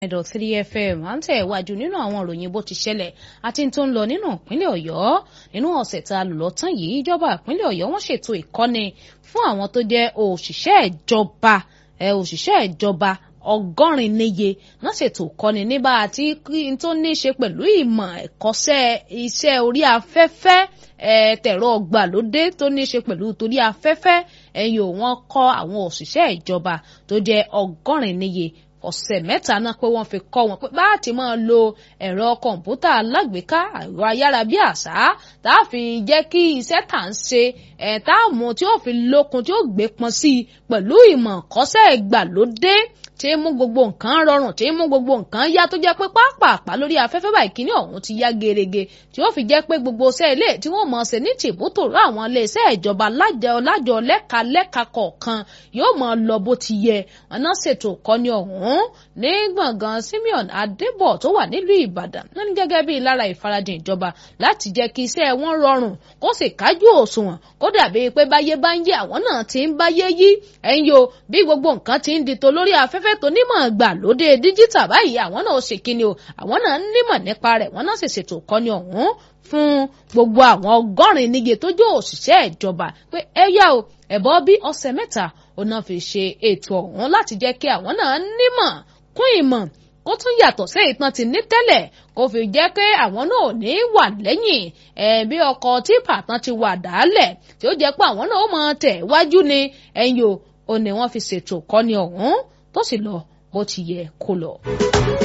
ẹ̀dọ̀ 3FM à ń tẹ̀ wájú nínú àwọn ìròyìn bó ti ṣẹlẹ̀ àti tó ń lọ nínú ìpínlẹ̀ Ọ̀yọ́ nínú ọ̀sẹ̀ tá a lò lọ́tàn yìí ìjọba ìpínlẹ̀ Ọ̀yọ́ wọ́n ṣètò ìkọ́ni fún àwọn tó jẹ́ òṣìṣẹ́ ìjọba òṣìṣẹ́ ìjọba ọgọ́rin níye wọ́n ṣètò ìkọ́ni níbà àti tó ní í ṣe pẹ̀lú ìmọ̀ ẹ̀kọ́ṣẹ́ iṣẹ́ orí afẹ́fẹ́ tẹ̀rọ ọgbàlódé tó ní í ṣe pẹ̀lú torí afẹ́fẹ́ ẹ̀yìn òun kọ́ àwọn òṣìṣẹ́ ìjọba tó jẹ́ ọgọ́rin níye ọ̀sẹ̀ mẹ́ta náà pé wọ́n fi kọ́ wọn pé bá a ti máa lo ẹ̀rọ kọ̀ǹpútà alágbèéká ẹ̀rọ ayárabíàṣá tá a fi jẹ́ kí iṣẹ́ tà ń ṣe ẹ̀ tá a mú tí ó fi lókun tí ó gbé pọn sí i pẹ̀lú ìmọ̀ kọ́ṣẹ́ ìgbàlódé tí ń mú gbogbo nǹkan rọrùn tí ń mú gbogbo nǹkan yá tó jẹ́ pé pápápá lórí afẹ́fẹ́ báyìí kíní ọ̀hún ti yá gerege tí ó fi jẹ́ pé gbogbo iṣẹ́ ilé tí wọ́n mọ̀ ṣe ní tìbútòrò àwọn ilé iṣẹ́ ìjọba lájọ lájọ lẹ́ka lẹ́ka kọ̀ọ̀kan yóò mọ̀ lọ bó ti yẹ ọ̀nà ṣètò ìkọ́ni ọ̀hún ní gbọ̀ngàn Simeon Adébọ̀ tó wà nílùú Ìbàdàn wọ́n ní gẹ́gẹ́ bí lára ìfarajìn ìjọba láti jẹ́ kí iṣẹ́ wọn rọrùn kó sì kájú òṣùwọ̀n kó dàbí pé báyé bá ń yé àwọn náà ti ń báyé yí ẹ̀yin o bí gbogbo nǹkan ti ń di tó lórí afẹ́fẹ́ tó nímọ̀ gbà lóde díjítà báyìí àwọn náà ṣe kíni o àwọn náà nímọ̀ nípa rẹ̀ wọ́n náà sì ṣètò ìkọ́ni ọ̀hún fún gbogbo àwọn ọgọ́rin níye tó jẹ́ òṣìṣẹ́ ìjọba pé ẹ yá o ẹ̀bọ́ bí ọ̀sẹ̀ mẹ́ta ó náà fi ṣe ètò ọ̀hún láti jẹ́ kí àwọn náà nímọ̀ kún ìmọ̀ kó tún yàtọ̀ sí ìtàn ti ní tẹ́lẹ̀ kó fi jẹ́ pé àwọn náà ò ní wà lẹ́yìn ẹ̀ bí ọkọ̀ típà tán ti wà dálẹ̀ tí ó jẹ́ pé àwọn náà ó máa tẹ̀ wájú ni ẹ̀yìn o ò ní wọ́n fi ṣètò kọ́ni ọ̀hún tó sì lọ bó ti yẹ kó lọ.